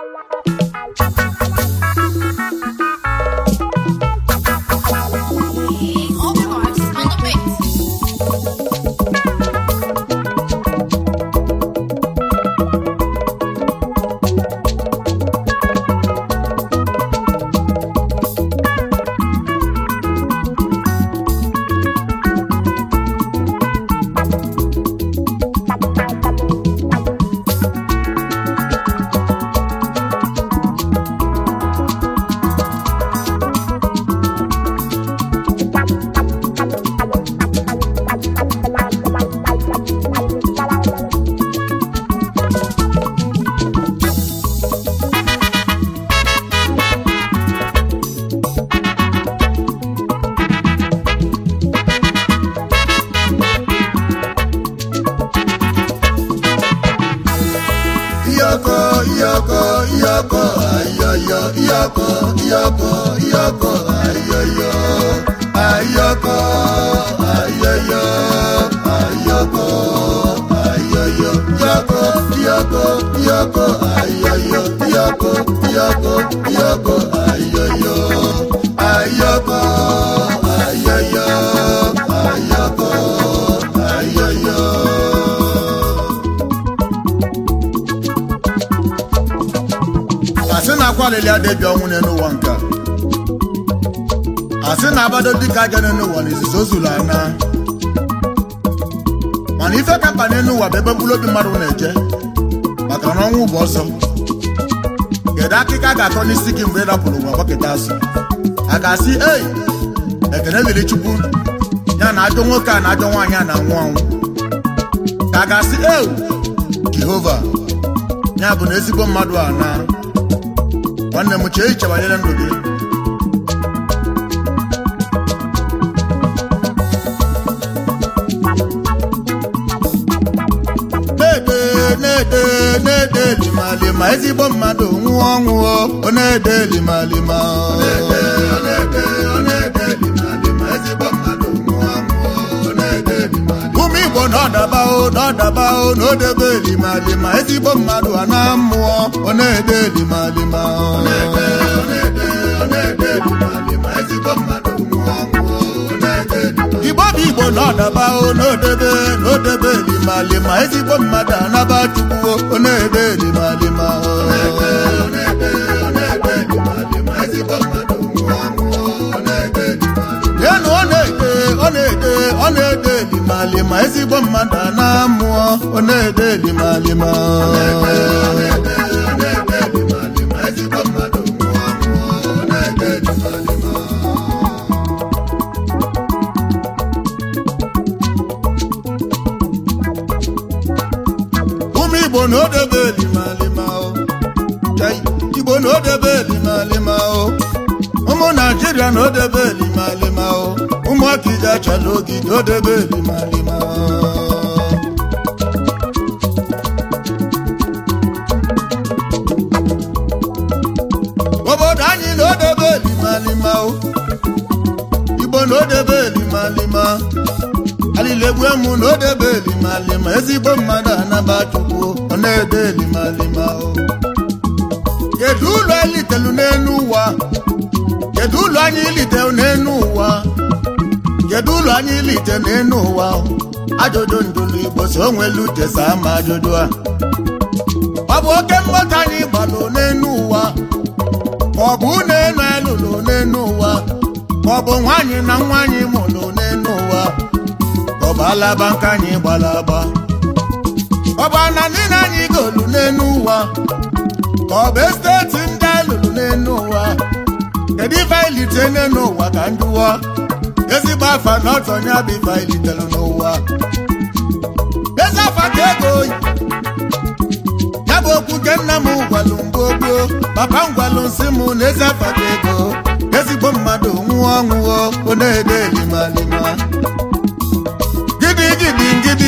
All the marks on the beat. iyọkọ iyọkọ iyọkọ ayọyọ iyọkọ iyọkọ iyọkọ ayọyọ ayọkọ ayọyọ ayọkọ ayọyọ iyọkọ iyọkọ iyọkọ ayọyọ iyọkọ iyọkọ iyọkọ ayọyọ ayọkọ ayọyọ ayọkọ ayọyọ. asị na akwa lili adịbịa ọnwụ n'elu ụwa nke a. asị na abado dịka aja n'elu ụwa na izizi ozulu ana mana ife ka mkpa n'elu ụwa bụ ebe mkpụrụ obi mmadụ na-eje maka na ọnwụ bụ ọsọ kedu akịka a ga-akọ n'isi gị mgbe ị dapụrụ ụwa gbakịta asụ a ga-asị ei ekene liri chukwu ya na ajọ nwoke a na ajọ nwaanyị a na-anwụ anwụ ka a ga-asị eu jehova ya bụ na ezigbo mmadụ a na nwanne m chee iche banyere ndụ gị na-ede na-ede na-ede limalima ezigbo mmadụ nwụọ ọnwụọ ọ na-ede limalima ụmụ igbo n'ọdaba o n'ọdaba o n'odebe limalima ezigbo mmadụ a na mmụọ ọ na-ede limalima igbo bụ igbo n'ọdaba o n'odebe n'odebe limalima ezigbo mmadụ anaba chukwu ọ na-ede limalima enu ọ na-ede ọ na-ede ọ na-ede limalima ezigbo mmadụ a na-amụọ ọ na-ede limalima ụmụ igbo na odebe limalima o Chai, igbo na odebe limalima o ụmụ naijiria na odebe limalima o ụmụ akija chala ogige odebe limalima obodo anyị na odebe limalima o igbo na odebe limalima alilegbuemu na odebe limalima ezigbo mmadụ anaba chukwu ọ na-ede limalima o kedu ụlọ elitelu n'elu ụwa kedu ụlọ anyị ilite n'elu ụwa kedu ụlọ anyị ilite n'elu ụwa ajụjụ ndụlụ igbo si o nwelu jesa ama ajụjụ a ọ bụ oke mmụta anyị gbalụ n'elu ụwa ma ọ bụ unu enu elụlụ n'elu ụwa ma ọ bụ nwaanyị na nwaanyị mụlụ n'elu ụwa ka ọ bụ alaba nke anyị gbara agba ọ bụ ana niile anyị golu n'elu ụwa ka ọ bụ esteti ndị alụrụ n'elu ụwa kedu ife anyị lite n'elu ụwa ka njụwa ezigbo afa na ọtọ ya bụ ife anyị litere n'ụwa ezi afa ka ego oyi ya bụ okwu nke nna m gwalụ mgbe gboo papa m gwalụ nsị m na ezi afa ka ego ezigbo mmadụ nwụọ ọnwụọ ọ na-ede limalima gidi gidi ngidi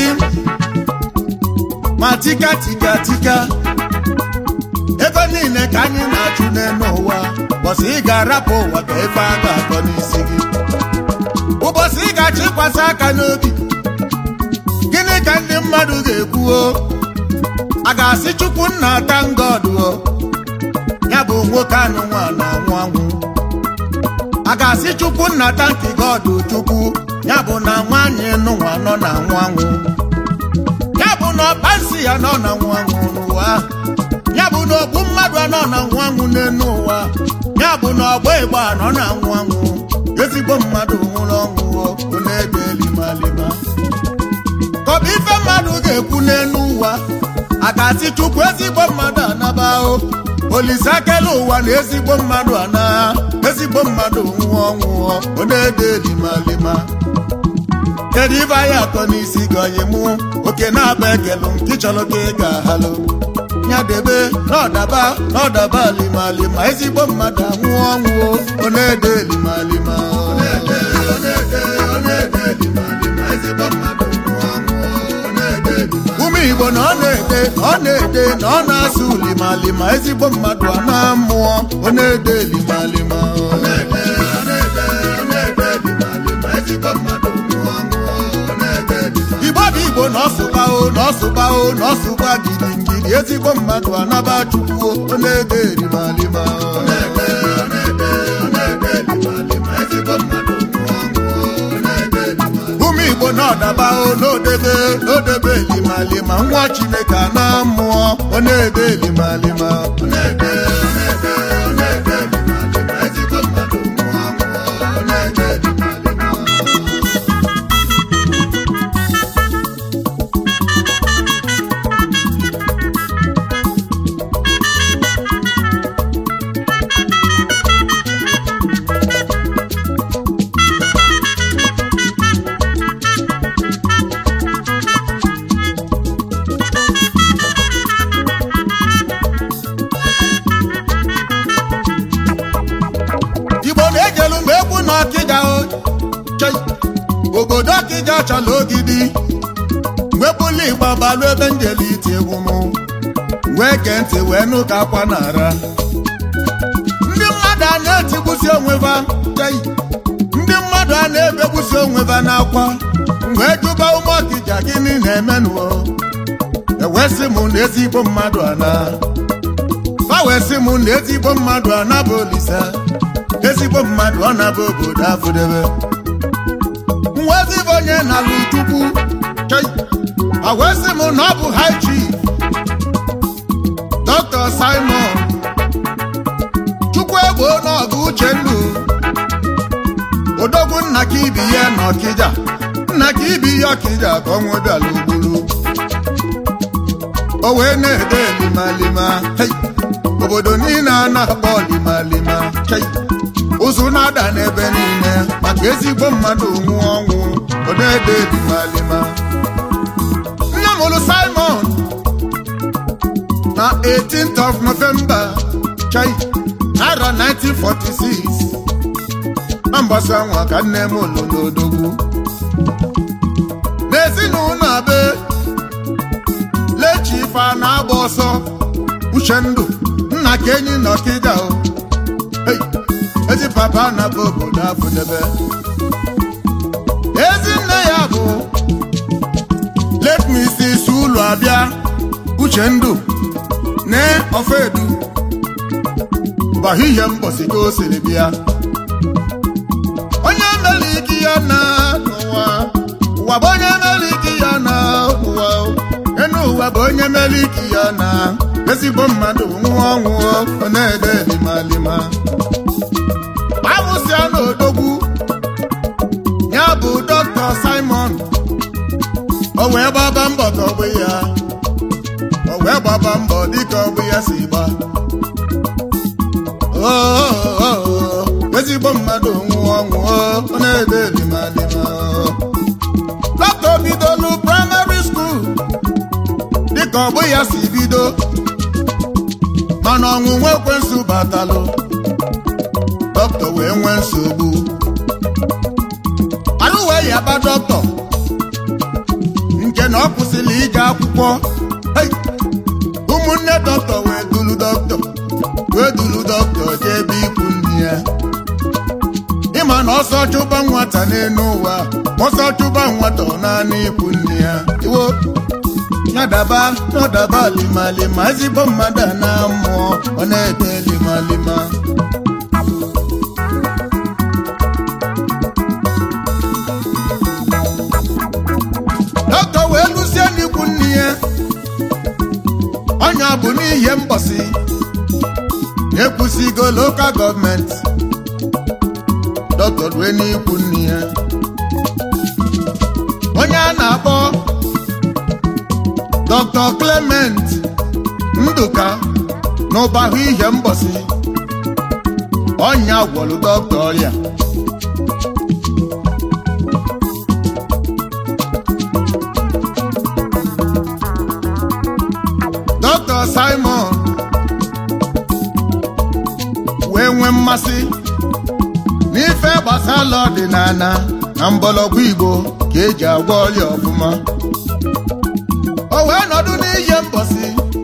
ma tika tika tika ego niile ka anyị na-achụ n'elu ụwa ụbọchị ị ga-arapụ ụwa ka ife a ga-akọ n'isi gị ụbọchị ị ga-achịkwasị aka n'obi gịnị ka ndị mmadụ ga-ekwuo a ga-asị chukwu nna ata ngọdụ ya bụ nwoke anụ nwa na-anwụ anwụ a ga-asị chukwu nna tanki gọdụ chukwu ya bụ na nwaanyị nụnwa nọ na anwụ anwụ ya bụ na ọkpansi ya nọ na anwụ anwụ n'ụwa ya bụ na ogbu mmadụ anọ na anwụ anwụ n'elu ụwa ya bụ na ọgba ịgba nọ na anwụ anwụ ezigbo mmadụ nwụrụ ọnwụ ọ na-ede limalima ka ọ bụ ife mmadụ ga-ekwu n'elu ụwa a ga-asị chukwu ezigbo mmadụ anaba o olise akele ụwa na ezigbo mmadụ ana ezigbo mmadụ nwụọ ọnwụọ ọ na-ede limalima kedu ibe anyị atọ n'isi gị onye mụ oke na-aba ekelu nke chọrọ ka ị ga-ahalụ ya debe n'ọdaba n'ọdaba limalima ezigbo mmadụ anwụọ ọnwụọ ọ na-ede limalima ọ na-ede ọ na-ede ọ na-ede limalima ezigbo mmadụ nwụọ ọnwụọ ọ na-ede limalima ụmụ igbo na ọ na-ede ọ na-ede na ọ na-asụ limalima ezigbo mmadụ a na-amụọ ọ na-ede limalima ọ na-ede ọ na-ede ọ na-ede limalima ezigbo mmadụ nwụọ ọnwụọ ọ na-ede limalima igbo bụ igbo na ọsụba o na ọsụba o na ọsụba gidigidi ezigbo mmadụ anaba chukwu ọ na-ede limalima ọ na-ede ọ na-ede ọ na-ede limalima ezigbo mmadụ nwụọ ọnwụọ ọ na-ede limalima ụmụ igbo na-ọdaba o n'odebe n'odebe limalima nwa chineke a na-amụọ ọ na-ede limalima ọ na-ede ọ na-ede ọ na-ede limalima ezigbo mmadụ nwụọ ọnwụọ ọ na-ede limalima igbo na-ejelu mgbe egwu na ọkịja o chei. obodo ọkịja chọrọ ogidi mgbe bụlụ igba balụ ebe njeli iti egwu m wee gee ntị wee nụ ka akwa na-ara ndị mmadụ a na-etigbusi onweva chei. ndị mmadụ a na-ebegbusi onweva n'akwa wee jụba ụmụ ọkịja gịnị na-emenụo ewesị m na ezigbo mmadụ ana fa wee sị m na ezigbo mmadụ anaba olise ezigbo mmadụ ọ na-aba obodo afụdebe nwezibụ onye na-alụ chukwu chei. a wee sị m na ọ bụ high chief dr simon chukwu egbo n'ọgụ uchendu odogwu nna ka ibi ya na ọkịja nna ka ibi ya ọkịja ka ọ nwedala ugburu o wee na-ede limalima hey. obodo niile a na-akpọ limalima chei. ụzụ na-ada n'ebe niile maka ezigbo mmadụ nwụọ ọnwụ ọ na-ede limalima nne mụrụ simon na 18th of november chai naira 1946 na mgbasa nwa ka nne m ụlụ n'odogwu n'ezinụlọ abe lechi ife a na-agba ọsọ uchendu nna ka enyi na ọkịja o Hey, ezi papa na-abụ obodo afụdebe ezi nne ya bụ let me see isi ụlọ abịa uchendu ne ofedu bahihie mbọsi ka o siri bịa onye mere ike ya na n'ụwa ụwa bụ onye mere ike ya na ụwa enu ụwa bụ onye mere ike ya na ezigbo mmadụ nwụọ ọnwụ ọ na-ede limalima amụsịa n'odogwu ya bụ dọkta simon o wee gbaba mbọ ka ọ bụ ya o wee gbaba mbọ dịka ọ bụ ya si gba Oo, ezigbo mmadụ nwụọ ọnwụ ọ na-ede limalima dọkta bidolu praịmarị skuul dịka ọ bụ ya si bido mana ọnwụnwa ekwensu batalụ dọkịta wee nwee nsogbu alụ wee yaba dọkịta nke na ọ kwụsịrị ije akwụkwọ Hey! ụmụnne dọkịta wee dulu dọkịta wee dulu dọkịta jee ebe ikwu nne ya ịma na ọsọ chụba nwata n'elu ụwa ọsọ chụba nwata ọ naanị ikwu nne ya iwo ya daba n'ọdaba limalima ezigbo mmadụ a na-amụọ ọ na-ede limalima bụ n'ihe mbọsị ekwusigo lokal gọọmenti dọkịta rue n'ikwu nne ya onye a na-akpọ dr clement ndụka n'ụbahụ ihe mbọsị ọnya gwọrụ dọkịta ọrịa dọkịta simon wee nwee mmasị n'ife gbasara ọdịnala na mgbọrọgwụ igbo ka eji agwọ ọrịa ọfụma o wee nọdụ n'ihe mbọsị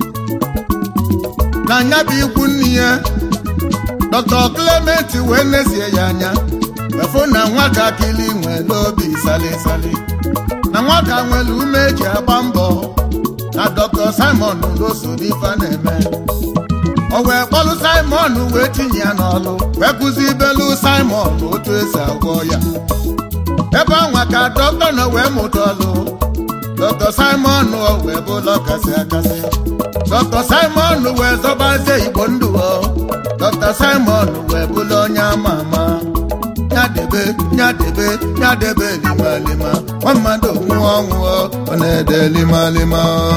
na anya bụ ikwu nne ya dr clement wee nezie ya anya wefụ na nwatakịrị nwere obi salịsalị na nwata nwere ume eji agba mbọ na dr simon goso n'ife a na-eme o wee kpọlụ simon wee tinye ya n'ọlụ wee kụzi ibelu simon otu esi agwọ ya ebe anwa ka dọkịta nọ wee mụta ọlụ dr simon o wee bụlọ kasị akasị dr simon wee zọbazie igbo ndụ o dr simon wee bụlụ onye ama ama nyadebe nyadebe nyadebe limalima nwa mmadụ nwụọ ọnwụ o, ọ na-ede limalima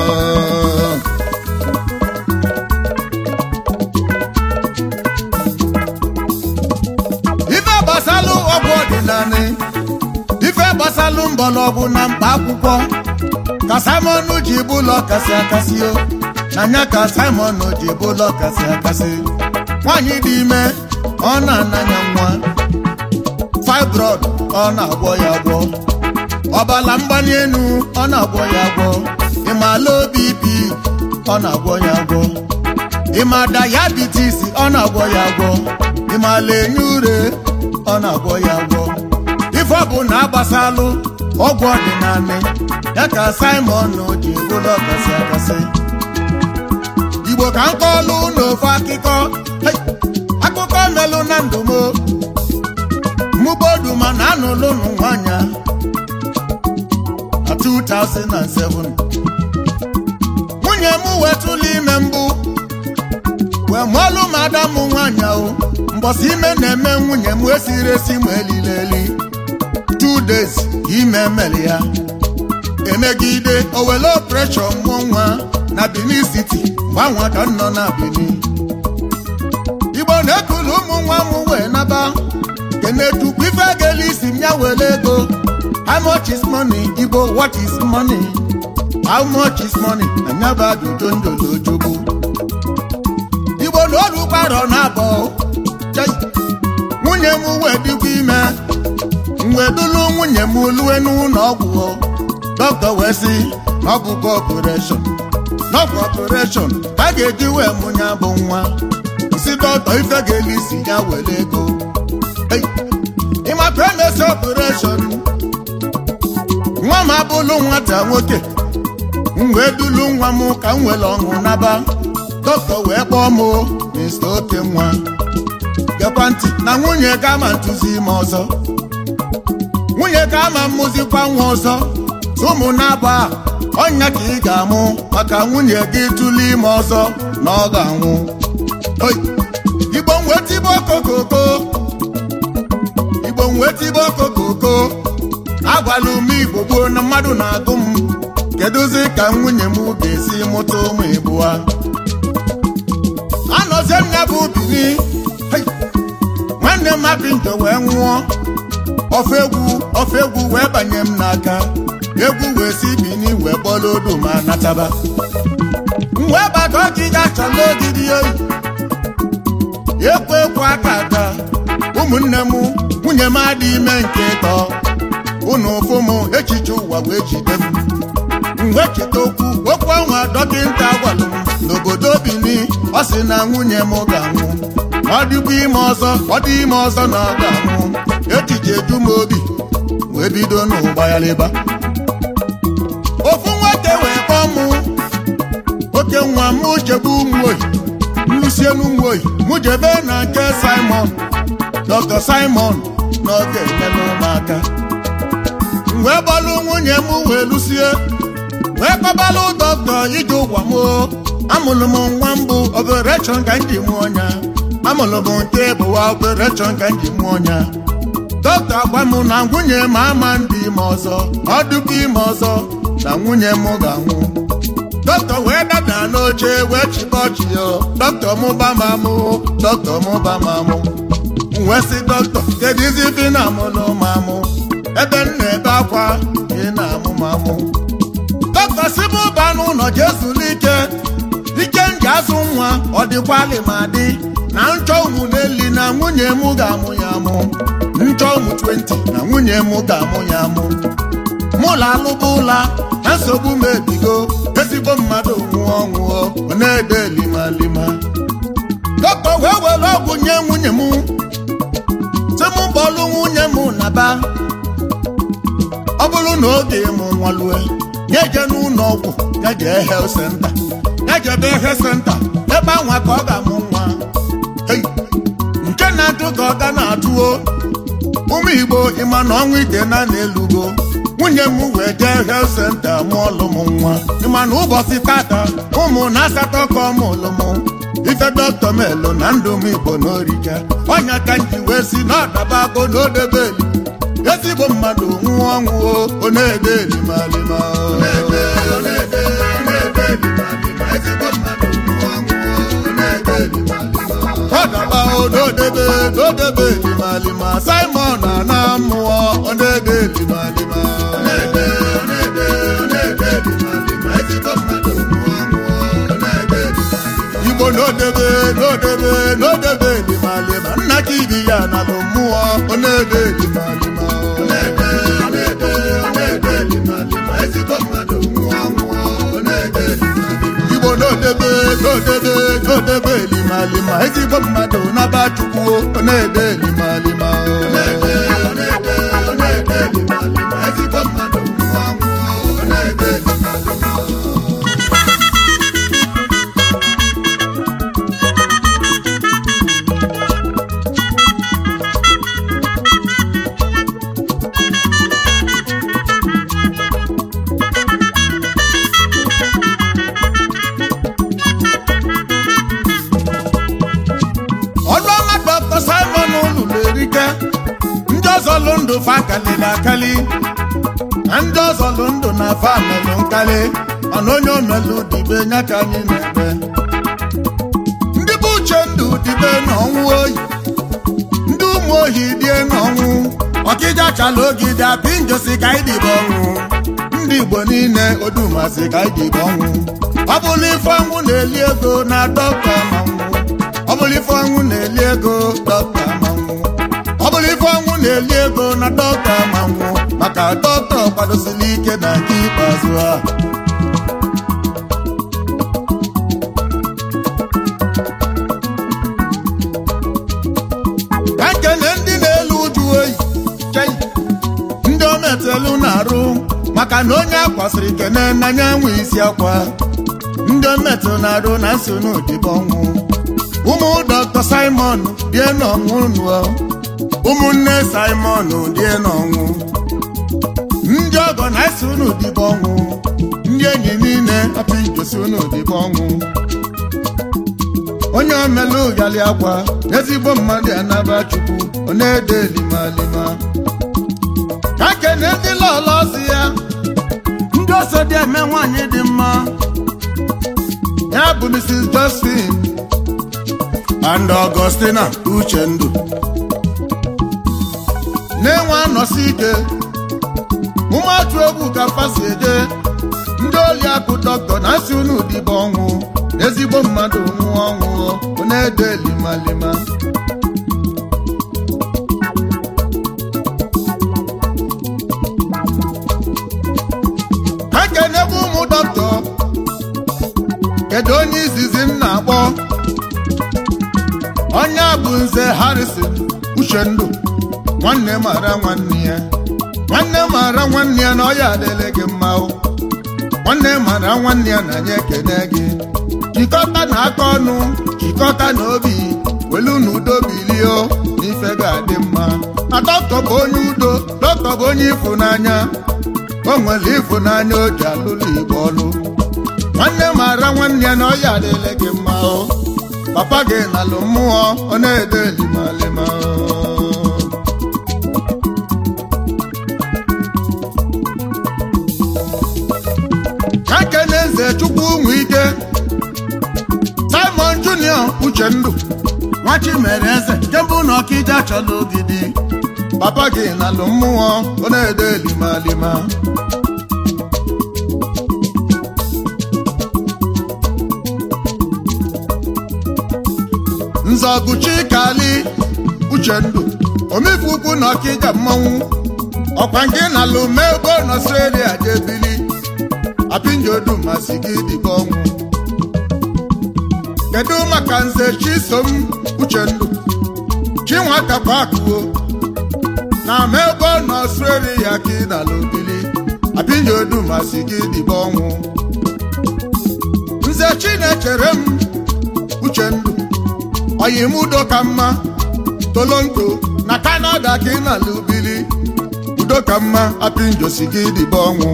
ife gbasalụ ọgwụ ọdịnala ife gbasalụ mgbọrọgwụ na mkpa akwụkwọ ka simon ji bụlọ kasị akasị o na nya ka simon ji bụlọ kasị akasị nwaanyị dị ime ọ na-ananya nwa fibroid ọ na-agwọ ya agwọ ọbala mgbali elu ọ na-agwọ ya agwọ ịmala obi ibi ọ na-agwọ ya agwọ ịma diabetes ọ na-agwọ ya agwọ ịmala enye ure ọ na-agwọ ya agwọ ife ọ bụ na agbasalụ ọgwụ ọdịnala ya ka simon ji bụrụ ọkasị akasị igbo ka nkọlụ n'ofe akụkọ Hey! akụkọ melụ na ndụ m mụbodu mana anụlụ nụ nwanya na 2007 nwunye m wetụlụ ime mbụ wee mụọlụ m ada m nwanya o mbọsị ime na-eme nwunye m esiri esi ma elili eli two days ka ime mere ya emegide owele operation mụọ nwa na benin city gbanwe ka m nọ na benin igbo na-ekulu ụmụ nwa m wee naba kenetukwu ife gele isi m ya were ego how much is money igbo what is money how much is money na nyaba ajụjụ njolojogbo igbo na olukwarọ na abọ Chai! nwunye m wee dịkwa ime wee dulu nwunye m lue n'ụlọ ọgwụ dọkịta wee sị na ọ bụkwa ọpụreshọn n'ọgwụ ọpụreshọn a ga-eji wee mụnya bụ nwa si dọkịta ife ga-eli isi ya were ego Ei! ịmaka emesi ọpụreshọn nwa m abụlụ nwata nwoke m wee dulu nwa m ka m were ọṅụ naba dọkịta wee kpọọ m mr oke nwa gekwa ntị na nwunye ga ama ntụzi ime ọzọ nwunye ga ama mmụzikwa nwa ọzọ ụmụ na-aba ọnya ka ị ga-amụ maka nwunye gị tụlụ ime ọzọ na ọ ga-anwụ Oi! igbo nwetibe okokoko igbo nwetibe okokoko agwala ume igbo gboo na mmadụ na-agụ m kedụzi ka nwunye m ga-esi mụta ụmụ ịbụa anọzie m ya bụ bini Hei! nwanne m apinto wee nwụọ ofe egwu ofe egwu wee banye m n'aka egwu wee si bini wee kpọrọ odu ma nataba m wee gbakọ ọkịga chọrọ ogidi oyi ekwu ekwu aka aka ụmụnne m nwunye m adị ime nke ịtọ unu ụfụ m echiche ụwa wee jide m m wee cheta okwu okwu ọnwa dọkịnta gwalụ m n'obodo bini ọ sị na nwunye m ga-anwụ ọ dịkwa ime ọzọ ọ dị ime ọzọ na ọ ga-anwụ echiche eju m obi wee bido n'ụgbagharịba ofu nwoke wee kpọọ mụ oke nwa m chebe ụmụ oyi nlusie n'ụmụ oyi mụ jebe na nke simon dr simon na ọ ga-enyere ụmụaka m wee gbalụ nwunye m wee lụsie wee kpọbalụ dọkịta ije ụgwa m amụrụ m nwa mbụ operation ka m ji mụọ ọnya amụrụ m nke bụwa operation ka m ji mụọ ọnya dọkịta gwa m na nwunye m ama ndị ime ọzọ ọ dịkwa ime ọzọ na nwunye m ga-anwụ dọkịta wee dada n'oche wee chịba ọchị ya dọkịta mụba m amụ dọkịta mụba m amụ m wee sị dọkịta kedu izi ife ị na-amụlụ m amụ ebe m na-ebe akwa ka ị na-amụ m amụ dọkịta si m ụba n'ụlọ jee zuru ike ike m ji azụ nwa ọ dịkwalị ma dị na nchọ ụmụ n'eli na nwunye m ga-amụ ya amụ nchọ ụmụ 20 na nwunye m ga-amụ ya amụ mụ la alụba ụla na nsogbu m ebigo ezigbo mmadụ nwụọ nwụọ ọ na-ede limalima dọkịta wee were ọgwụ nye nwunye m sị m bọọlụ nwunye m na ba ọ bụrụ na oge mụ nwalue ya je n'ụlọ ọgwụ ya jee health center ya jebe health center ebe anwa ka ọ ga-amụ nwa Hey! nke na-atụ ka ọ ga na-atụo ụmụ igbo ịma na ọnwa ike na na-elugo nwunye m wee jee health center mụọlụ m nwa ịma na ụbọchị tata ụmụ na asatọ ka ọ mụlụ m ife dọkịta melụ na ndụ m igbo n'orike ọnya ka m ji wee si na ọdaba ago na odebe eli ezigbo mmadụ nwụọ ọnwụo ọ na-ede elimalima ọdaba ododebe dodebe elimalima simon ana mmụọ ọ na-ede elimalima igbo n'odebe n'odebe n'odebe elimalima nna ka ibi ya nalụ mmụọ ọ na-ede elimalima igbo n'odebe n'odebe n'odebe elimalima ezigbo mmadụ naba chukwu ọ na-ede elimalima ọlụọma dọkịta simon lụrụ erike ndị ọzọ lụ ndụ fa kalịrị akali na ndị ọzọ lụ ndụ na fa melụ nkali mana onye omelụ dibe nya ka anyị na-eme ndị bụ uche ndụ dibe n'ọnwụ oyi ndị ụmụ ohi die n'ọnwụ ọkịja chala ogide apị njosi ka anyị dibe ọnwụ ndị igbo niile odumasị ka anyị dibe ọnwụ ọ bụrụ ife ọnwụ na-eli ego na dọkịta manwụ ọ bụrụ ife ọnwụ na-eli ego dọkịta manwụ ọ bụrụ ife ọnwụ na-eli ego na dọkịta manwụ maka dọkịta kwadosiri ike na nke ikpeazụ a ka nkene ndị na-elu uju oyi chei ndị o metelu na-arụ maka na onye akwasịrị kene n'anya nwe isi akwa ndị o metụ na-arụ na nso n'odibo ọnwụ ụmụ dọkịta simon die n'ọnwụ nụọ ụmụnne simon die n'ọnwụ ndị ọgọ na-esi unu dibe ọnwụ ndị enyi niile apụ igosi unu dibe ọnwụ onye omelu gali akwa ezigbo mmadụ anaba chukwu ọ na-ede limalima ka kene ndị lọlọ ozi ya ndị ọsọ dị eme nwaanyị dị mma ya bụ mrs josephine and Augustina Uchendu na-enwe anọsi ike ụmụatụ egwu ka fasi eje ndị oli akụ dọkịta na asị unu dibe ọnwụ ezigbo mmadụ nwụọ ọnwụ ọ na-ede limalima ha kenebe ụmụ dọkịta kedu onye izizi m na-akpọ onye a bụ nze harrison uchendu nwanne mara nwanne ya nwanne mara nwanne ya na ọya adịle gị mma o nwanne mara nwanne ya na anyị ekene gị jikọta na aka ọnụ jikọta na obi welu na udo bilio n'ife ga-adị mma na dọkịta bụ onye udo dọkịta bụ onye ịfụnanya o nwere ịfụnanya o ji alụlụ igbo ọlụ nwanne mara nwanne ya na ọ ya adịle gị mma o papa gị nalụ mmụọ ọ na-ede limalima ka kene eze chukwu ụmụ ike simon junior uchendu nwachi mere eze nke mbụ na ọkịja chọrọ ogidi papa gị nalụ mmụọ ọ na-ede limalima nzọgụchi kali uchendu omefu ukwu na ọkịja mmanwụ ọkwa nke nalụ megbo n'ọstrelia jebili apinjodu masị gị dịka ọnwụ kedu maka nze chisom uchendu chinwatakwakuo na megbo n'ọstrelia ka ị nalụ bili apinjodu masị gị dịka ọnwụ nze chinechere m uchendu oyimudo ka mma tolonto na kanada ka ị na-ala ubili udo ka mma apinjosi gị dịba ọnwụ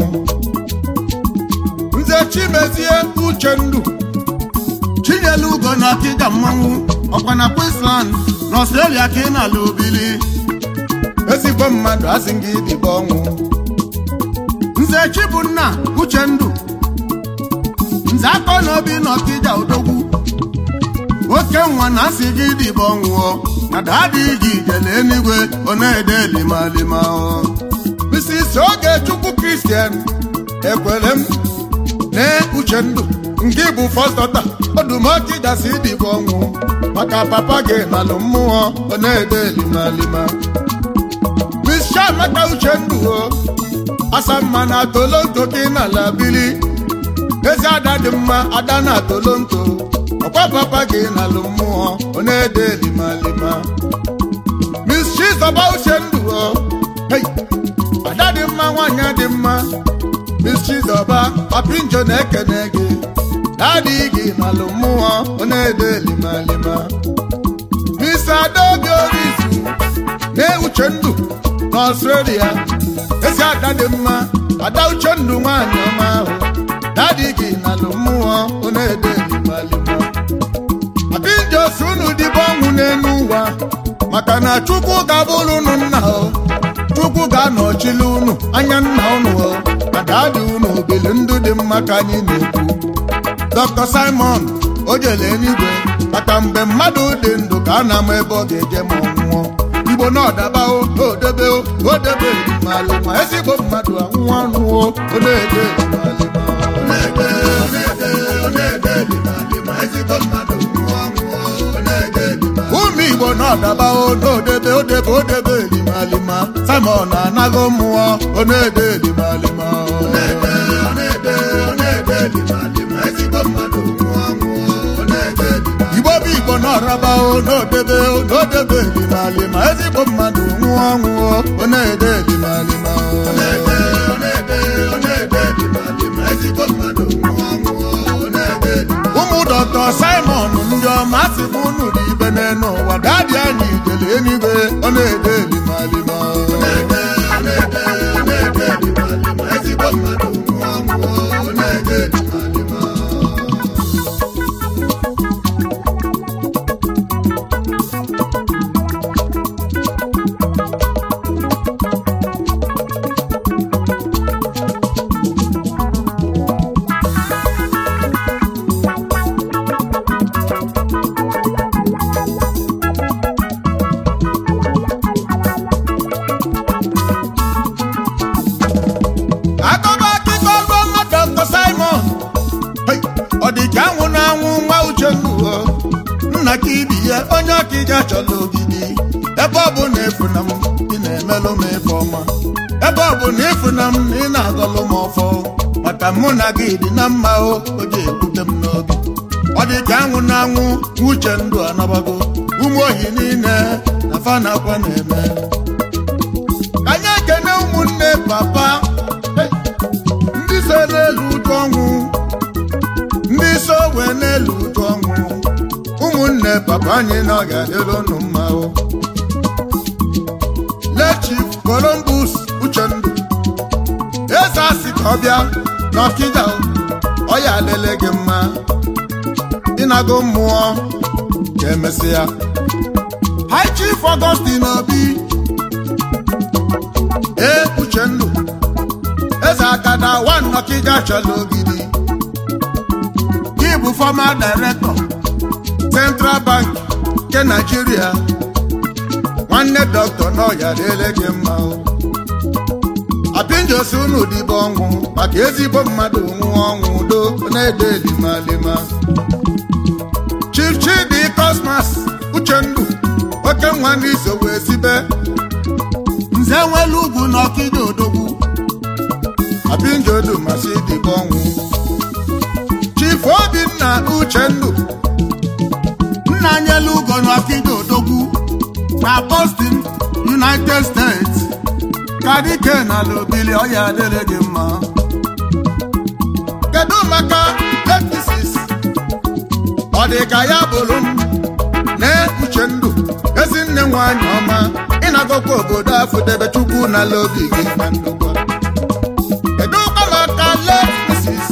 nze chimezie uchendu chinyelu ugo na akịga mmanwụ ọkwa na queensland na ọstrelia ka ị na-ala ubili ezigbo mmadụ asị gị dịba ọnwụ nze chibunna uchendu nze akọ na obi na ọkịja odogwu oke nwa na asị gị dịba ọnwụọ na daadị gị ijele enigwe ọ na-ede limalima Mrs. oge chukwu kristian ekwere m na uchendu nke bụ fọstọta ọdụmọkị gasị dịba ọnwụ maka papa gị nalụ mmụọ ọ na-ede limalima Miss Chiamaka uchendu o asamma na tolonto gị nala bili ezi ada dị mma ada na tolonto ọkwa papa gị nalụ mmụọ ọ na-ede limalima Miss Chizoba Uchendu o hey ada dị mma nwanyị dị mma Miss Chizoba papinjo na-ekene gị dadị gị nalụ mmụọ ọ na-ede limalima Miss Adaobi Orizu na Uchendu na Australia ezi ada dị mma ada Uchendu nwanyị ọma ahụ dadị gị nalụ mmụọ ọ na-ede limalima abinjosi unu dịbe ọnwụ n'elu ụwa maka na chukwu ga-abụrụ unu nna o chukwu ga-anọchili unu anya nna unu o na daadị unu obili ndụ dị mma ka anyị na-ekwu dr simon o jele eluigwe maka mgbe mmadụ dị ndụ ka a na-ama ebe ọ ga-eje ma ọ nwụọ igbo na ọdaba o odebe o odebe elimali ma ezigbo mmadụ anwụọ anwụọ ọ na-ede elimali ma ọ na-ede ọ na-ede ọ na-ede elimali ma ezigbo mmadụ nwụọ anwụọ ọ na-ede elimali ụmụ igbo na ọdaba o n'odebe odebe odebe elimalima simon anaghị mmụọ ọ na-ede elimalima ọ na-ede ọ na-ede ọ na-ede elimalima ezigbo mmadụ nwụọ anwụọ ọ na-ede elimalima igbo bụ igbo na ọraba o n'odebe o n'odebe elimalima ezigbo mmadụ nwụọ anwụọ ọ na-ede elimalima ọ na-ede ọ na-ede ọ na-ede elimalima ezigbo mmadụ nwụọ anwụọ ọ na-ede elimalima ụmụ dọkta simon ndị ọma asị m unu dị ibe n'elu ụwa daadị anyị jele eluigwe ọ na-ede elimalima ọ na-ede ọ na-ede ọ na-ede elimalima ezigbo mmadụ nwụọ anwụọ ọ na-ede elimalima akọba akụkọ ọgọma dr simon Hey, ọ dị ka anwụ na-anwụ nwa uchendu o nna ka ibi ya onye ọkịja chọrọ ogidi ebe ọ bụ na efu na m ị na-emelụ m ife ọma ebe ọ bụ na efu na m na ị na-agọlụ m ọfọ maka mụ na gị dị na mma o o ji ekwute m n'obi ọ dị ka anwụ na-anwụ nwa uchendu anabago ụmụ ohi niile na fa na-akwa na-eme ka anyị ekene ụmụnne papa Hey! ndị so n'elu ụjọ ọnwụ ndị so wee n'elu ụjọ ọnwụ ụmụnne papa anyị na ọ ga-adịrị unu mma o lechif columbus uchendu eze asị ka ọ bịa n'ọkịja o ọ ya adịle gị mma ịnago mmụọ ka emesịa High Chief Augustine Obi ee Uchendu eze akada one Ọkịja chọrọ ogidi gị bụ former director Central Bank nke Nigeria nwanne dọkịta n'ọya dịle gị mma o apinjosi unu dịbe ọnwụ maka ezigbo mmadụ nwụọ ọnwụ udo na-ede limalima Chief Chidi Cosmas Uchendu oke nwa n'iso wee sibe nze nwelu ugwu na ọkịja odogwu apinjodu masị dịbe ọnwụ Chief Obinna Uchendu nna nyelu ugo na ọkịja odogwu na Boston United States ka dike na lobili ọya adịrị gị mma kedu maka efisis ọ dị ka ya bụrụ m na Uchendu ezinne nwanyị ọma ịnagokwa obodo afọ debe chukwu na lobi gị na ndokwa kedu kwa maka lefisis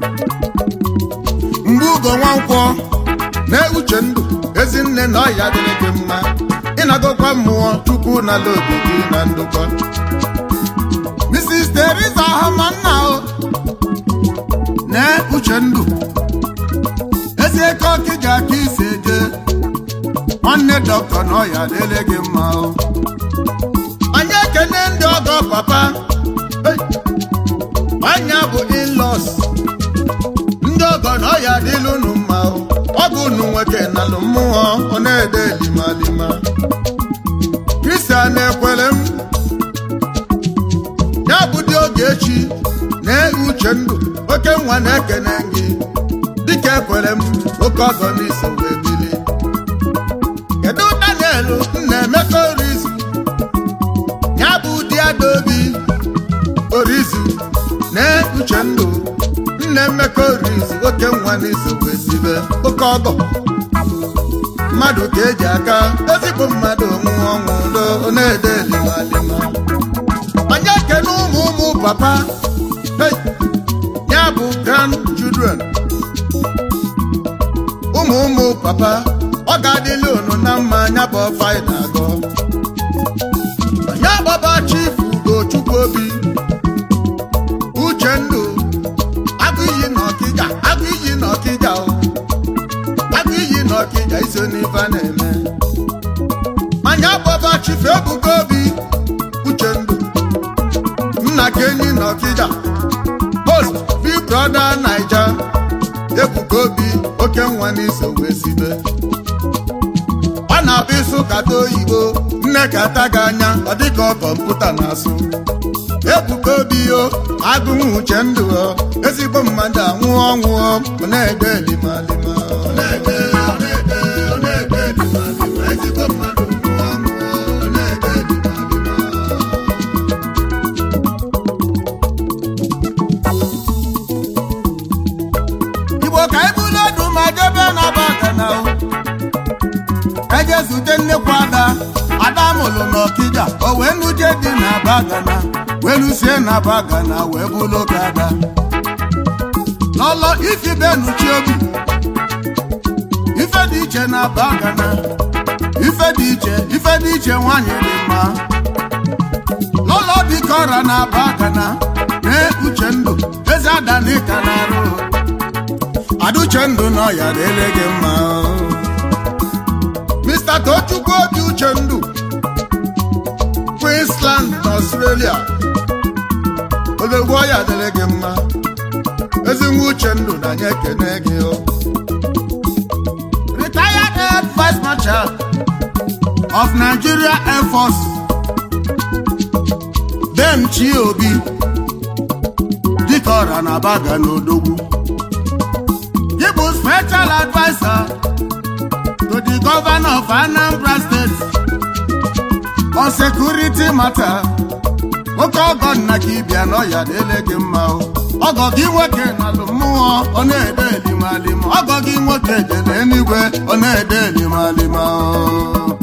mgbe ugo nwankwọ na Uchendu ezinne na ọya adịrị gị mma ịnagokwa mmụọ chukwu na lobi gị na ndokwa Mrs. Teresa Hamanna o na Uchendu ezi eke ọkịja ka isi eje nwanne dọkịta na ọya dịle gị mma o anyị ekene ndị ọgọ papa Hey! anya bụ in-laws ndị ọgọ na ọya dịla unu mma o ọ bụ unu nwoke nalụ mmụọ ọ na-ede limalima Kristian ekwere m ya bụ dị oge echi na Uchendu oke nwa na-ekene gị dịka ekwere m oke ọgọ n'isi wee bili kedu Daniel nna Emeka Orizu ya bụ di Adaobi Orizu na Uchendu nna Emeka Orizu oke nwa n'isi wee sibe oke ọgọ mmadụ ka eji aka ezigbo mmadụ nwụọ ọnwụ udo na-ede limalima onye kene ụmụ ụmụ papa hey, ya bụ grand children ụmụ ụmụ papa ọ ga-adịli unu na mma anya bụ ọfa ị na-agọ onye gbaba chief Ugochukwu Obi Uchendu agụ iyi na Ọkịja agụ iyi na Ọkịja o agụ iyi na Ọkịja iso n'ife a na-eme anya gbaba chief Ebuka Obi Uchendu nna kenyi na Ọkịja host big brother Naija Ebuka Obi oke nwa n'iso wee sibe ọ na-abụ ịsụ kata oyibo nne kata gị anya ọ dịka ọ kọmputa na-asụ Ebuka Obi o agụnwụ Uchendu o ezigbo mmadụ anwụọ ọnwụ o ọ na-ede limalima ọ na-ede ọ na-ede ọ na-ede limalima ezigbo mmadụ nwụọ ọnwụ o ọ na-ede limalima igbo ka anyị bụrụ ọdụ ma jebe na bagana eje zute nnekwu ada ada mụrụ n'ọkịja o wee nuje dị na bagana wee lusie na bagana wee bụrụ oge ada n'ọlọ ifibe nuchi obi ife dị iche na bagana ife dị iche ife dị iche nwanyị dị mma n'ụlọ dịka ọra na bagana na Uchendu eze adanika na arụ Aduchendu nọ ya dịrị gị mma Mr. Tochukwu Obi Uchendu Queensland na Australia odogwu ọya dịrị gị mma ezinwa Uchendu na anyị ekene gị o Retired Air Vice Marshal of Nigeria Air Force Dem Chi Obi dịka ọra na baga n'odogwu He was special advisor to the governor of Anambra State on security matter. Nwoke ọgọ nna gị bịa n'ọya dịle gị mma o. Ọgọ gị nwoke nalụ mmụọ ọ na-ede elimalima. Ọgọ gị nwoke jere eluigwe ọ na-ede elimalima o.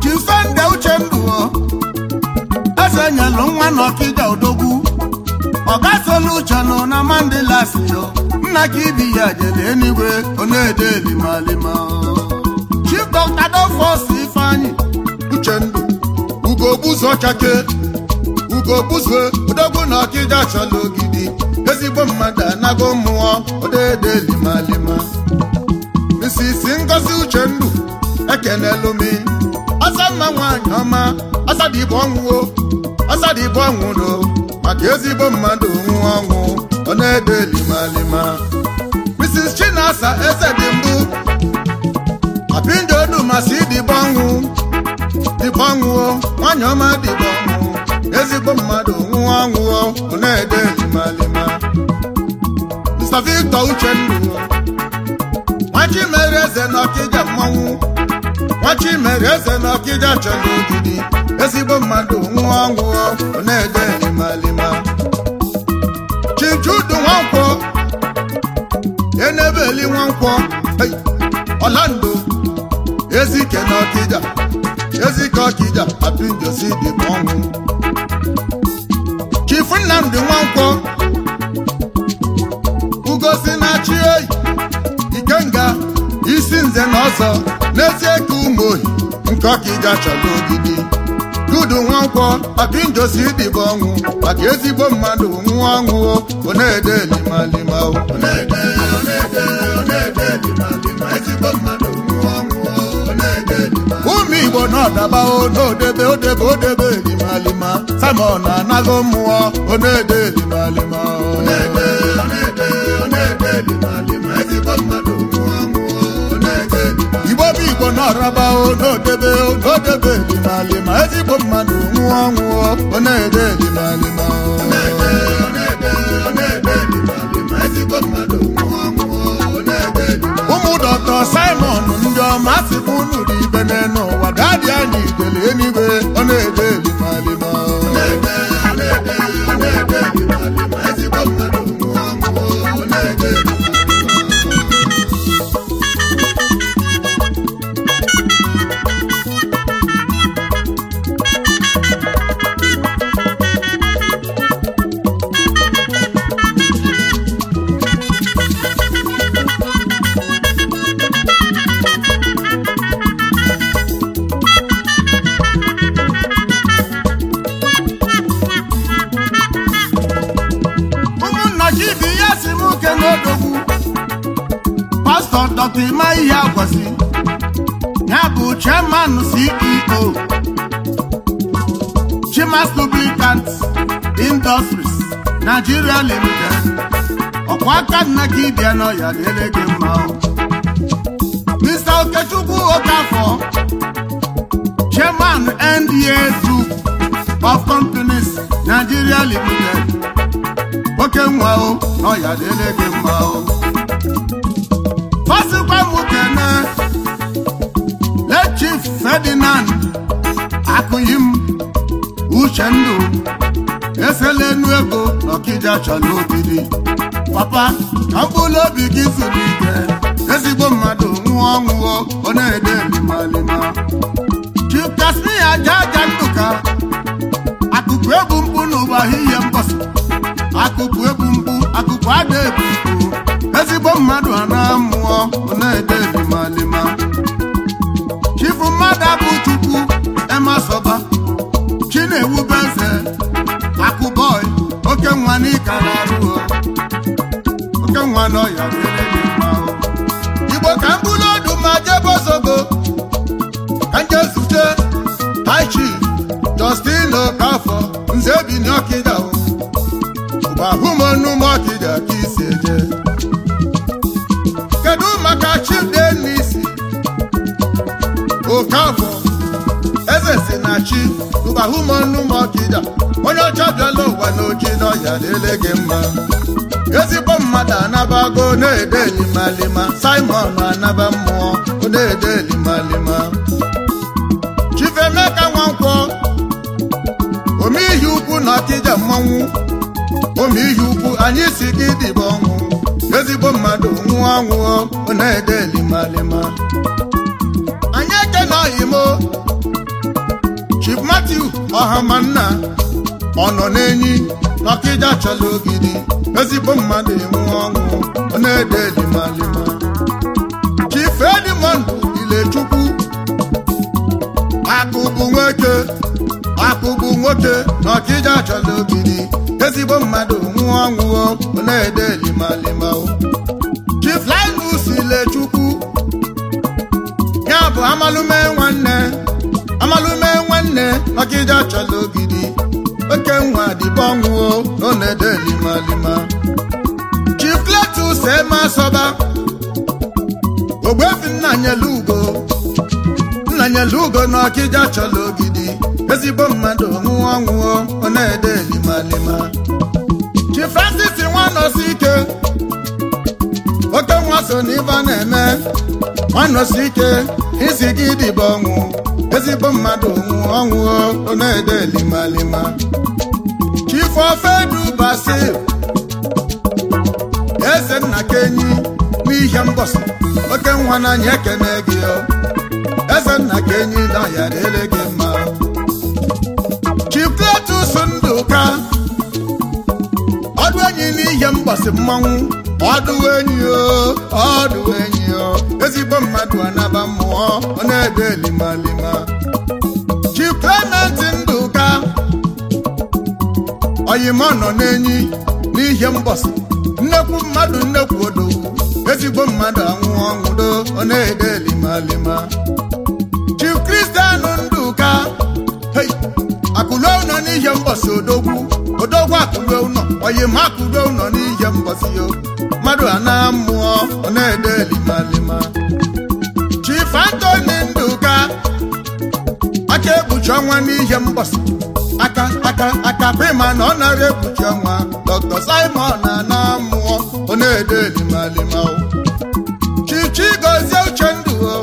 Chisende Uchendu o. Eze nyelụ nwa n'Ọkịja odogwu. Ọ ọga solution na mandela si yo nna ka ibi ya jele enigwe ọ na-ede limalima chief dr dofos ifeanyi uchendu ugogbuzo chake ugogbuzo odogwu na ọkịja chọrọ ogidi ezigbo mmadụ anago mmụọ odede limalima misisi ngozi uchendu ekenelumi ọsamma nwanyị ọma ọsadịbụ ọnwụo ọsadịbụ ọnwụdo maka ezigbo mmadụ nwụọ ọnwụ ọ na-ede limalima mrs chinasa eze dị mbụ apinjo dumasị dịbụ ọnwụ dịbụ ọnwụo nwanyị ọma dịbụ ọnwụ ezigbo mmadụ nwụọ ọnwụo ọ na-ede limalima mr victor uchendu nwachimere eze na ọkịja mmanwụ nwachimere eze na ọkịja chọrọ ogidi ezigbo mmadụ nwụọ ọnwụọ ọ na-ede limalima chinchudu nwankwọ enebeli nwankwọ hey, ọlando ezike na ọkịja ezike ọkịja apinjosi dịbụ ọnwụ chifu nnamdị nwankwọ ugosi na-achị oyi ikenga isi nze na ọzọ n'ezie ka ụmụ ohi nke ọkịja chọrọ ogidi dudu nwankwọ apinjosi dịbụ ọnwụ maka ezigbo mmadụ nwụọ ọnwụ ọ na-ede limalima o. Ọ na-ede, ọ na-ede, ọ na-ede limalima, ezigbo mmadụ nwụọ ọnwụ ọ na-ede limalima. ụmụ igbo n'ọdaba o n'odebe odebe odebe limalima simon anago mmụọ ọ na-ede limalima o. Ọ na-ede, ọ na-ede, ọ na-ede limalima, ezigbo mmadụ nwụọ ọnwụ ọ na-ede limalima. igbo bụ igbo n'ọraba o n'odebe o n'odebe limalima ezigbo mmadụ nwụọ ọnwụ ọ na-ede limalima o. Ọ na-ede, ọ na-ede, ọ na-ede limalima, ezigbo mmadụ nwụọ ọnwụ ọ na-ede limalima. ụmụ dọkta simon ndị ọma sịkwa unu dị ibe n'elu ụwa dadị anyị idele enigwe ọ na-ede limalima o. Ọ na-ede, ọ na-ede, ọ na-ede limalima, ezigbo mmadụ nwụọ ọnwụ ọ na-ede limalima. ụmụnna gị bụ ihe si m ke n'odogwu pastọ dọkta ịma ihe agwasi ya bụ chairman ceo chimas lubricant industries nigeria limited ọkwa aka nna gị bịa n'ọya dịrị gị mma o. mr okechukwu okafọ chairman nda group of companies nigeria limited nwoke nwa o n'ọya dịrị gị mma o fasikwa m kene le chief ferdinand akụyim uchendu eselenu ego n'ọkịja chọrọ obidi papa ka mkpụrụ obi gị zuru ike ezigbo mmadụ nwụọ ọnwụọ ọ na-ede limalima chief kasmia aja aja ndụka akụkụ ebu mkpu n'ụwa ihe mgbasa akụkụ ebu mkpu akụkụ ada ebu mkpu ezigbo mmadụ a na-amụọ ọ na-ede limalima chifu mmadụ abụ chukwu emasọba chinewube eze akụbọị oke nwa n'ịka na-arụ oke nwa n'ọya dịrị gị mma o. igbo ka m bụrụ ọdụ ma jebe ozogbo ka nje zute haichi justin okafọ nze bi n'ọkịda o ụgbahụmọnụmọkịda ka isi eje kedu maka chidenisi okafọ eze si na chi ụgbahụmọnụmọkịda onye ọcha bịala ụwa n'oji n'ọya dịle gị mma ezigbo mmadụ anabago na-ede limalima simon anaba mmụọ na-ede limalima chifemeka nwankwọ omeihi ukwu na ọkịja mmanwụ omeihi ukwu anyị si gị dịbe ọnwụ ezigbo mmadụ nwụọ ọnwụọ na-ede limalima anyị ekenoghị mo chief matthew ọhamanna ọ nọ n'enyi n'ọkịja chọrọ ogidi ezigbo mmadụ enwe ọṅụ ọ na-ede limalima chief edmond ilechukwu akụ bụ nwoke akụ bụ nwoke n'ọkịja chọrọ ogidi ezigbo mmadụ nwụọ ọṅụọ ọ na-ede limalima o chief linus ilechukwu ya bụ amalume nwanne amalume nwanne ọkịja chọrọ ogidi oke nwa dịbọ ọnwụo nọ na-ede limalima chief cletus emasọba ogbefi nnanyelu ugo nnanyelu ugo na ọkịja chọrọ ogidi ezigbo mmadụ nwụọ ọnwụo ọ na-ede limalima chief francis nwanọsi ike oke nwa so n'ife a na-eme nwanọsi ike isi gị dịbọ ọnwụ ezigbo mmadụ nwụọ ọnwụo ọ na-ede limalima chief ofedu basil eze nna kenyi n'ihe mbọsị oke nwa n'anya ekene gị o eze nna kenyi na ya dịrị gị mma chief cletus ndụka ọdụ enyi n'ihe mbọsị mmanwụ ọdụ enyi o ọdụ enyi o ezigbo mmadụ anaba mmụọ ọ na-ede limalima chief clement ndụka oyimọ nọ n'enyi n'ihe mbọsị nnekwu mmadụ nnekwu odowu ezigbo mmadụ anwụ ọnwụdo ọ na-ede limalima chief kristian ndụka hei akụlue ụnọ n'ihe mbọsị odogwu odogwu akụlue ụnọ oyima akụlue ụnọ n'ihe mbọsị yo mmadụ ana mmụọ ọ na-ede limalima chief antoni ndụka aka ekpuchi ọnwa n'ihe mbọsị aka aka aka pima na ọ nara ekpuchi ọnwa dr simon na ana mmụọ ọ na-ede limalima o chichi gozie uche ndụ o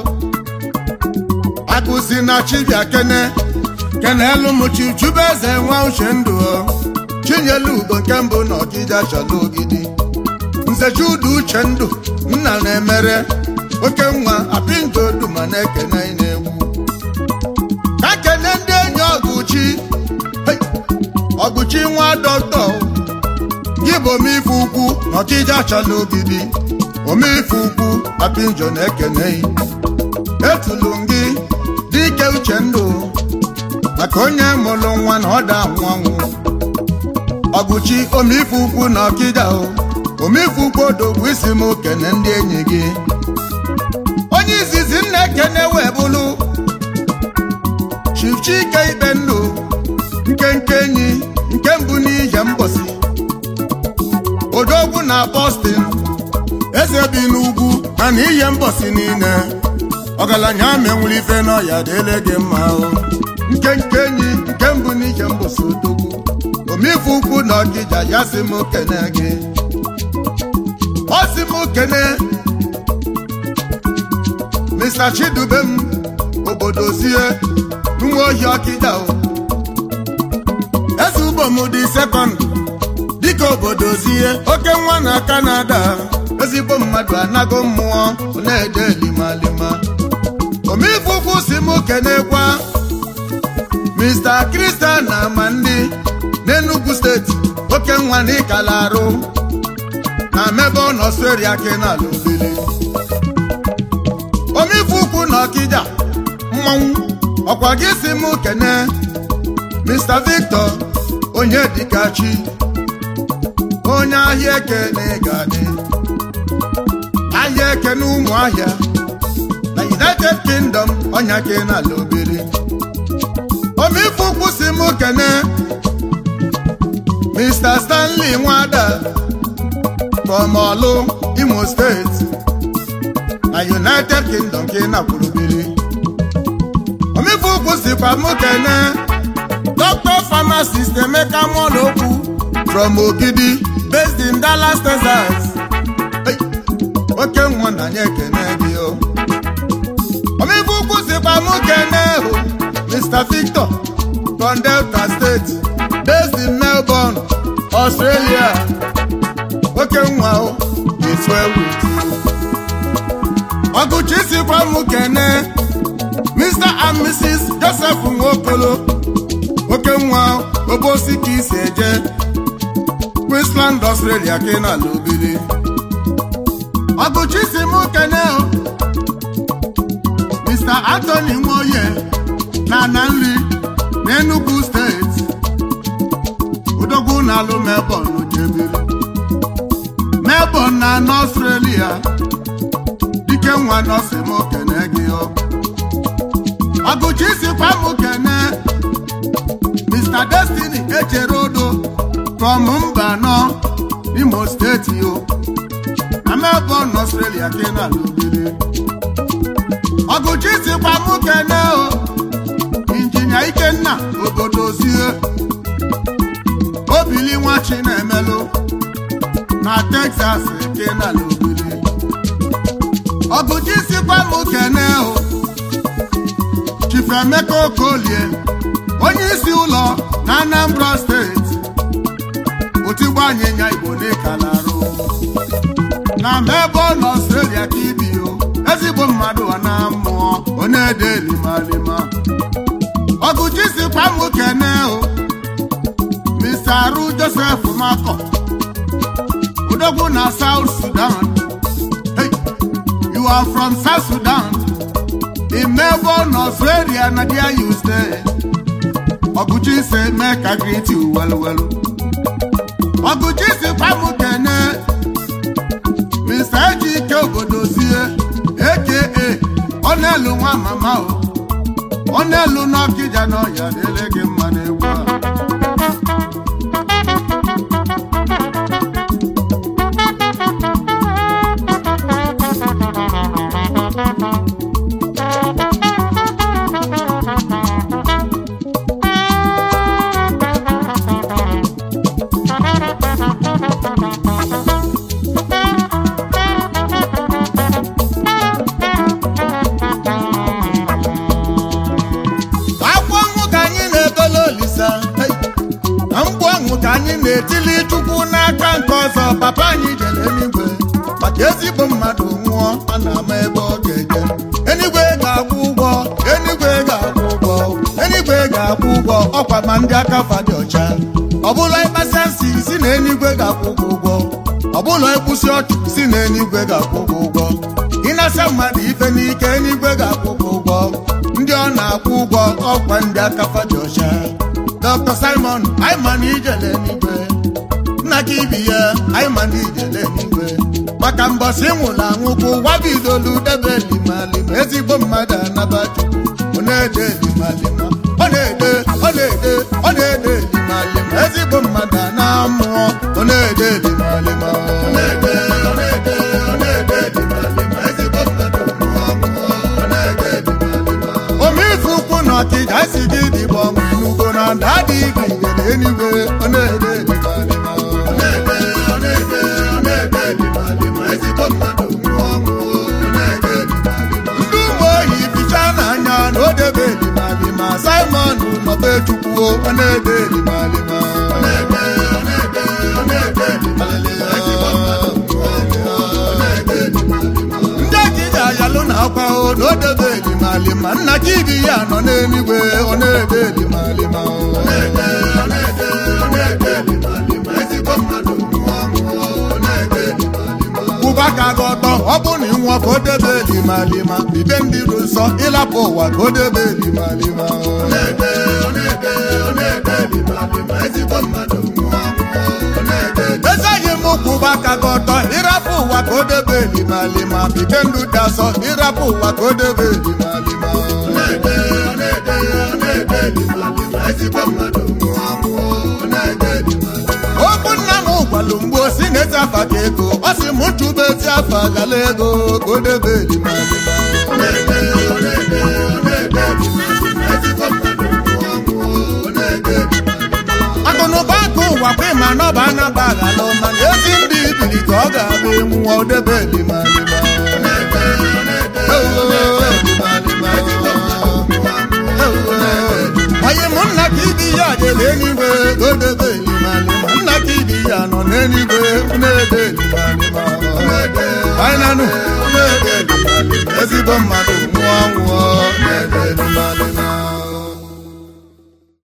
akụzi na chibia kene kene elu m chichube eze nwa uche ndụ o chinyelu ugo nke mbụ na ọkịja chọrọ ogidi nze judu uche ndụ nna na-emere oke nwa apinjodu ma na-ekene na-egwu ka kene ndị enyi ọgụchi Hey! ọgụchi nwa dọkịta gị bụ omeife ukwu na ọkịja chọrọ ogidi omeife ukwu apinjo na-ekene etulu gị dike uche ndụ maka onye mụrụ nwa na ọda anwụ anwụ ọgụchi omeife ukwu na ọkịja o omeife ukwu odogwu isi m kene ndị enyi gị onye izizi nna ekene wee bụrụ chifchike ikpe ndụ nkenke enyi nke mbụ n'ihe mbọsị odogwu na Boston eze bi n'ugwu mana ihe mbọsị niile ọgaranya menwere ife n'ọya dịle gị mma o nkenke enyi nke mbụ n'ihe mbọsị odogwu omife ukwu na ọkịja ya si m kene gị ọ si m kene Mr. Chidubem obodo zie nwa ohi ọkịja o eze ubom dị sekọnd dịka obodo zie oke nwa na Kanada ezigbo mmadụ anago mmụọ ọ na-ede limalima omife ukwu si m kenekwa Mr. Christian na Amandi n'Enugu steeti oke nwa na ịkala arụ na Melbourne Australia kenala obele omife ukwu na ọkịja mmanwụ ọkwa gị si m kene Mr. Victor onye dịkachi onye ahịa eke na ịgadị ahịa eke na ụmụ ahịa na United Kingdom ọnya ke n'ala obere omife ukwu si m kene Mr. Stanley Nwada from Olu Imo steeti na United Kingdom ka ị nakwuru biri omife ukwu sikwa m kene Dr. Pharmacist Emeka Nwolokwu from Ogidi based in Dallas, Texas. Hey, oke nwa na anyị ekene gị o omife ukwu sikwa m kene o Mr. Victor from Delta State based in Melbourne, Australia. oke nwa o is well with you. ọgụchi sikwa m kene Mr. and Mrs. Joseph Nwokolo oke nwa obosi ka isi eje Queensland Australia ka ị na-ala obili ọgụchi si m kene o Mr. Anthony Nwoye na ana nri n'Enugu steeti odogwu na-alụ Melbourne jebiri Melbourne na n'Australia dike nwa nọsi m kene gị ọ ọgụchi sikwa m kene Mr. Destiny echere odo from mba nọ Imo steeti o na Melbourne Australia ka ị na-alụ obere ọgụchi sikwa m kene o injinia Ikenna obodo zie obili nwa Chinemelụ na Texas ka ị na-alụ obere ọgụchi sikwa m kene o Chief Emeka Okolie onye isi ụlọ na Anambra steeti otigbo anyịnya Igbo n'ịkalarụ na Melbourne Australia ka ibi o ezigbo mmadụ ọ na mmụọ onye ede limalima ọgụchi sikwa m kene o Mr. Arụ Joseph Makọ odogwu na South Sudan hey, you are from South Sudan in Melbourne Australia na there you stay ọgụchi si mee ka greet you well well ọgụchi sikwa m kene Mr. Ejike obodozie aka ọ na-elu nwa mama o ọ na-elu n'ọkịja n'ọya dịrị gị mma n'egwu a akwa ọnwụ ka anyị na-ebele olisa hey! na mgbu ọnwụ ka anyị na-etili chukwu n'aka nke ọzọ papa anyị jere eluigwe maka ezigbo mmadụ nwụọ a na-ama ebe ọ ga-eje enigwe ga-akwụ ụgwọ enigwe ga-akwụ ụgwọ enigwe ga-akwụ ụgwọ ọkwa ma ndị aka fa dị ọcha ọbụla ịkpasa nsị si na enigwe ga-akwụ gị ụgwọ ọbụla ịkwụsị ọchụ si na enigwe ga-akwụ gị ụgwọ ịnasa mmadụ ife n'ike enigwe ga-akwụ gị ụgwọ ndị ọ na-akwụ ụgwọ ọkwa ndị aka fa dị ọcha Dr. Simon anyị ma na ijele n'igwe nna gị ibi ya anyị ma na ijele n'igwe maka mbọsị nwụrụ anwụ ka ụwa bidolu debe limalima ezigbo mmadụ anaba chukwu ọ na-ede limalima ọ na-ede ọ na-ede ọ na-ede limalima ezigbo mmadụ ana mmụọ ọ na-ede limalima ọ na-ede ọ na-ede ọ na-ede limalima ezigbo mmadụ mmụọ mmụọ ọ na-ede limalima omife ukwu na ọkịja si gị dịbọ n'ugbo na nda dị gị nyere enigwe ọ na-ede limalima ọ na-ede ọ na-ede ọ na-ede limalima ezigbo mmadụ nwụọ ọnwụ ọ na-ede limalima ndị ụmụ ohi ficha n'anya na o debe limalima Simon nọbe chukwu ọ na-ede limalima ọ na-ede ọ na-ede ọ na-ede limalima ezigbo mmadụ nwụọ ọnwụ ọ na-ede limalima ndị ejije ayalụ na akwa o na o debe limalima nna ka ibi ya nọ n'eluigwe ọ na-ede limalima ọ na-ede ọ na-ede ọ na-ede limalima ezigbo mmadụ nwụọ ọnwụ ọ na-ede limalima kwụba aka gị ọtọ ọ bụ na ịnwụọ ka o debe limalima ibe ndị dị nsọ ịlapụ ụwa ka o debe limalima ọ na-ede ọ na-ede ọ na-ede limalima ezigbo mmadụ nwụọ ọnwụ ọ na-ede ezeghị m kwụba aka gị ọtọ ịrapụ ụwa ka o debe limalima bibe ndụ dị asọ ịrapụ ụwa ka o debe limalima ọ na-ede ọ na-ede ọ na-ede limalima ezigbo mmadụ nwụọ ọnwụ ọ na-ede limalima okwu nna m gwalụ mgbe o si na-eti afa ka ego ọ sị m chụba eti afa gala ego ka o debe limalima ọ na-ede ọ na-ede ọ na-ede limalima ezigbo mmadụ nwụọ ọnwụ ọ na-ede limalima akụnụba akụ ụwa kwa ịma na ọba anaba aghala mana ezi ndị ibili ka ọ ga-abụ enwu ọ debe limalima ọ na-ede ọ na-ede ọ na-ede limalima ezigbo mmadụ nwụọ ọnwụ ọ na-ede onye mụ nna ka ibi ya debe eluigwe ka o debe limalima nna ka ibi ya nọ n'eluigwe na-ede limalima anyị nanụ na-ede limalima ezigbo mmadụ nwụọ nwụọ